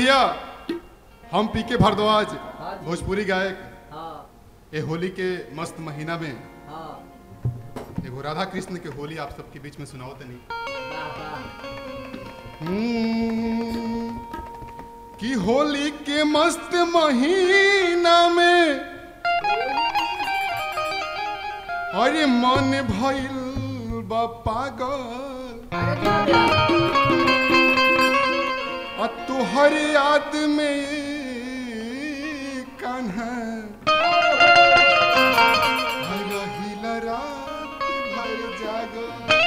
भैया हम पी के भारद्वाज हाँ जी। भोजपुरी गायक हाँ ए होली के मस्त महीना में हाँ एगो राधा कृष्ण के होली आप सबके बीच में सुनाओ तनी वाह वाह हम्म, कि होली के मस्त महीना में अरे मन भइल बा पागल आ तुहर याद में कान्हा रहिल रात भर जागल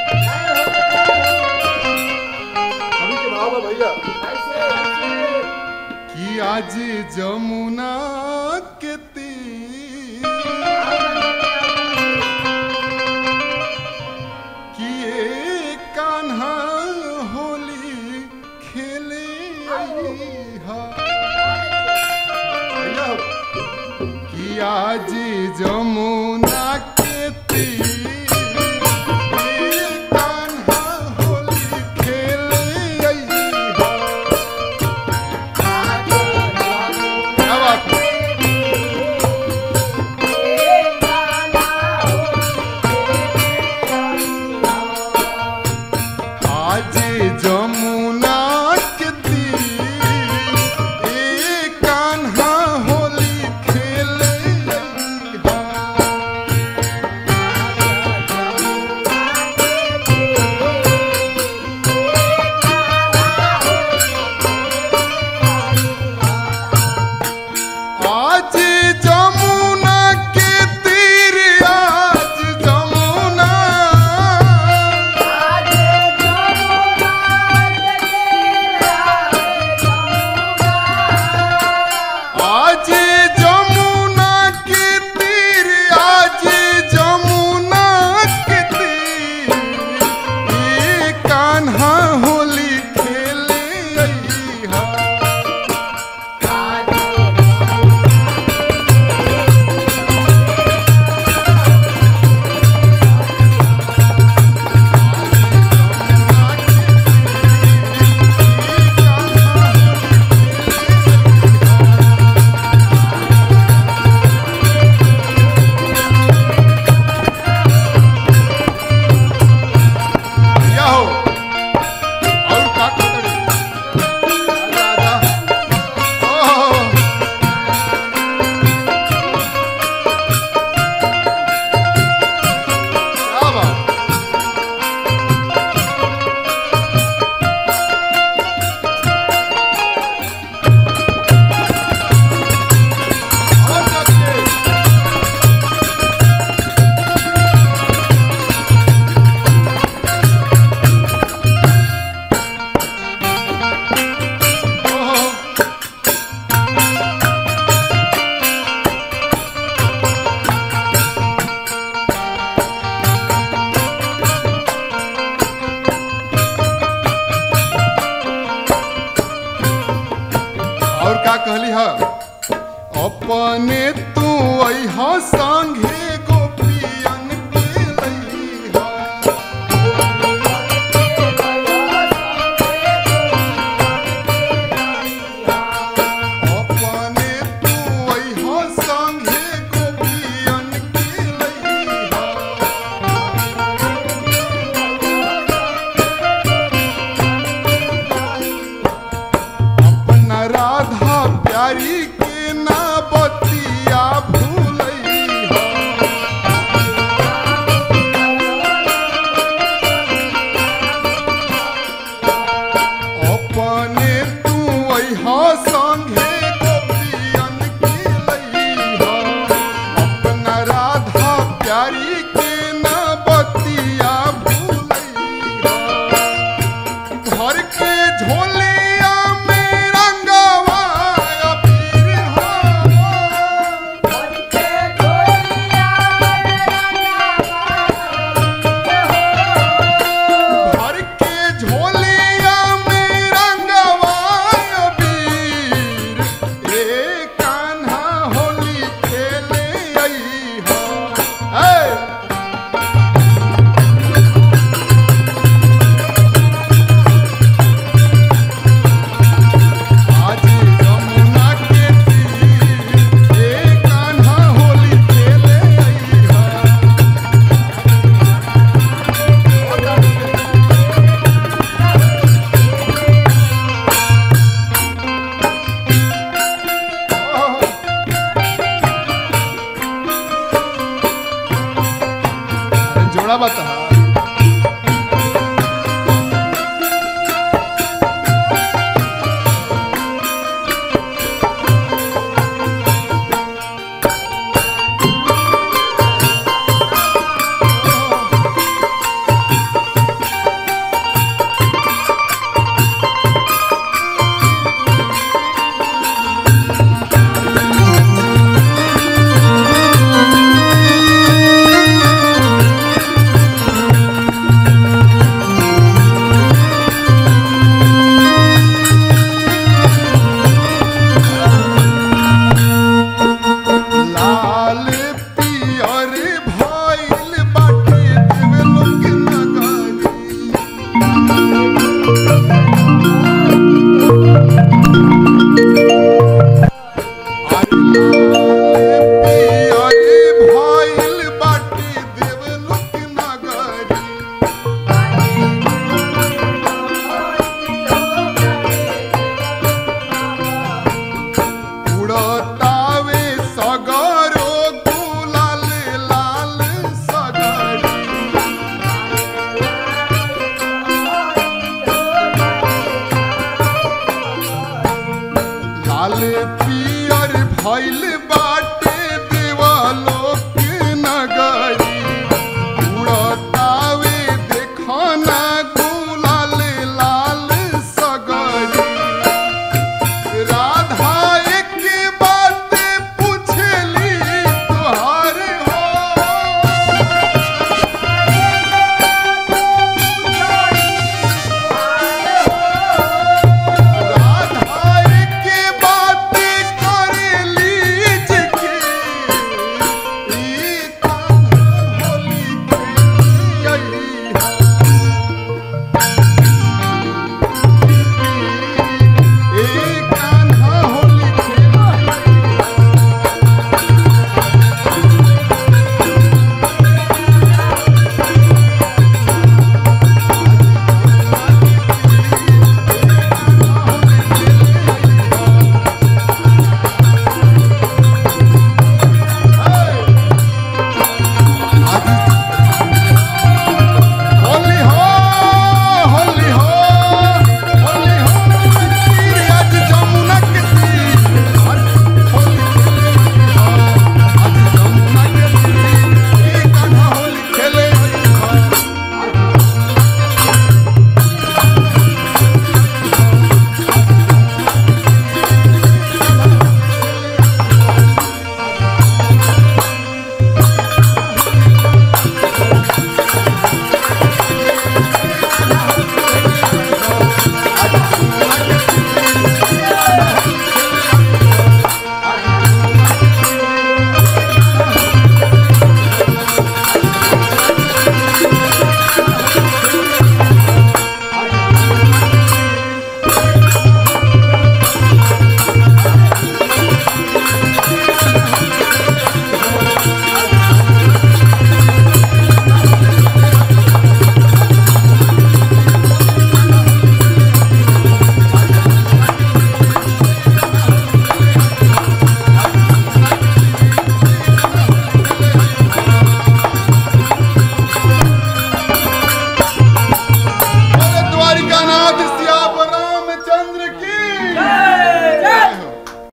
अभी के भाव में भैया ऐसे ऐसे कि आज जमुना के तीर कि ये कान्हा होली खेले हा भैया कि आज जमुना के तीर ये कान्हा होली खेले हा क्या बात है? आज जमुना के तीर ए कान्हा होली खेले हा। आज जमुना के तीर आज जमुना भइल बा